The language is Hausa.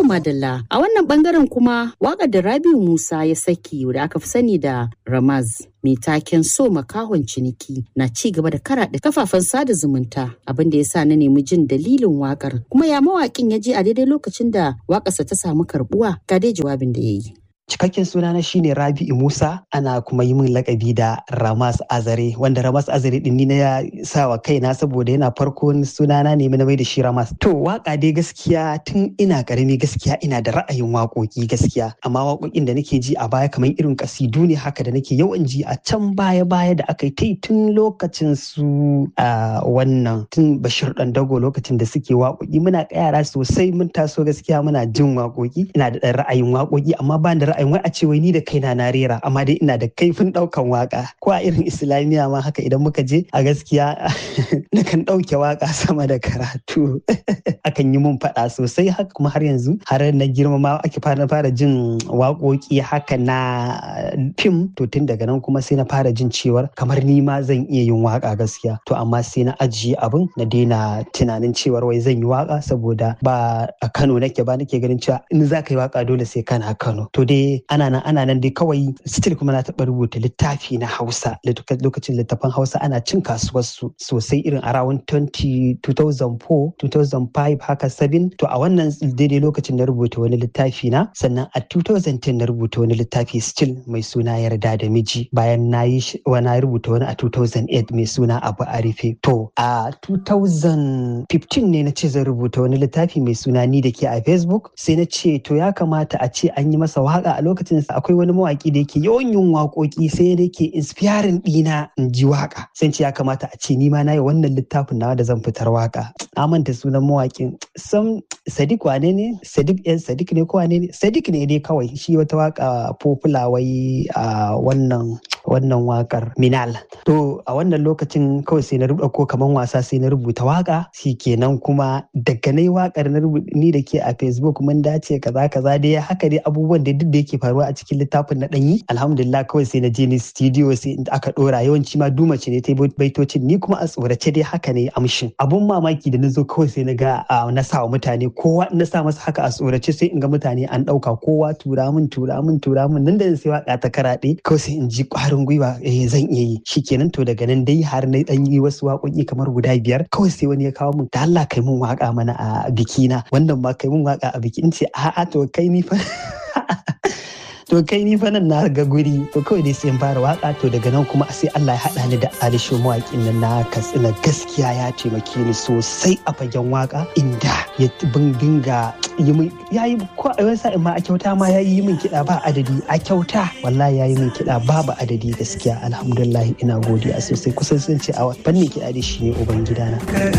madalla a wannan bangaren kuma waƙar da Rabiu Musa ya saki da aka fi sani da Ramaz mai taken so makahon ciniki na ci gaba da karaɗe kafafen sada zumunta abin da ya sa na nemi jin dalilin wakar kuma ya mawaƙin ya je a daidai lokacin da waƙarsa ta samu karbuwa ga dai jawabin da ya yi. Cikakken sunana shine Rabi'u Musa ana kuma yi min lakabi da Ramas Azare wanda Ramas Azare din ni na ya sa wa kaina saboda yana farko sunana ne na mai da shi Ramas. To waka dai gaskiya tun ina karami gaskiya ina da ra'ayin waƙoƙi gaskiya amma waƙoƙin da nake ji a baya kamar irin kasidu ne haka da nake yawan ji a can baya baya da aka yi ta tun lokacin su a wannan tun Bashir dan Dago lokacin da suke waƙoƙi muna yara sosai mun taso gaskiya muna jin waƙoƙi ina da ɗan ra'ayin waƙoƙi amma ba da ra'ayin wai a ce wai ni da kaina na rera amma dai ina da kaifin ɗaukan waka ko a irin islamiyya ma haka idan muka je a gaskiya nakan ɗauke waka sama da karatu akan yi mun faɗa sosai haka kuma har yanzu har na girma ma ake fara fara jin waƙoƙi haka na fim to tun daga nan kuma sai na fara jin cewar kamar ni ma zan iya yin waka gaskiya to amma sai na ajiye abin na daina tunanin cewar wai zan yi waka saboda ba a Kano nake ba nake ganin cewa in za ka yi waka dole sai kana Kano to dai ana nan ana nan dai kawai still kuma na taɓa rubuta littafi na Hausa lokacin littafan Hausa ana cin kasuwarsu sosai irin a rawun 2004 2005 haka 7 to a wannan daidai lokacin na rubuta wani littafi na sannan a 2010 na rubuta wani littafi still mai suna yarda da miji bayan na yi wani rubuta wani a 2008 mai suna abu arife to a 2015 ne na ce zan rubuta wani littafi mai suna ni da ke a facebook sai na ce to ya kamata a ce an yi masa waka a lokacin sa akwai wani mawaki da yake yawan yin waƙoƙi sai da yake inspiring ɗina in ji waka sai ce ya kamata a ce ni ma na yi wannan littafin nawa da zan fitar waka na manta sunan mawakin sam sadiq wane ne sadiq yan sadiq ne ko wane ne sadiq ne dai kawai shi wata waka popular wai a wannan wannan wakar minal to a wannan lokacin kawai sai na rubuta ko kaman wasa sai na rubuta waka kenan kuma daga nai wakar na ni da ke a facebook mun dace kaza kaza dai haka dai abubuwan da duk da yake faruwa a cikin littafin na danyi alhamdulillah kawai sai na je ni studio sai aka dora yawanci ma duma ce ne ta baitocin ni kuma a tsorace dai haka ne amshin abun mamaki da na zo kawai sai na ga na sa wa mutane kowa na sa masa haka a tsorace sai in ga mutane an dauka kowa tura min tura min tura min nan da sai waka ta karaɗe kawai sai in ji kwarin gwiwa eh zan iya yi shikenan to daga nan dai har na dan yi wasu waƙoƙi kamar guda biyar kawai sai wani ya kawo min da Allah kai mun waka mana a bikina wannan ma kai mun waka a biki in ce a'a to kai ni fa to kai ni fa nan na ga guri to kawai dai sai in fara waka to daga nan kuma sai Allah ya haɗa ni da Alisho mawaƙin nan na Katsina gaskiya ya taimake ni sosai a fagen waka inda ya bin dinga yi min ya yi ko a wani sa'in ma a kyauta ma ya yi min kiɗa ba adadi a kyauta wallahi ya yi min kiɗa babu adadi gaskiya alhamdulillah ina godiya sosai kusan sun ce a fannin kiɗa dai shine uban gidana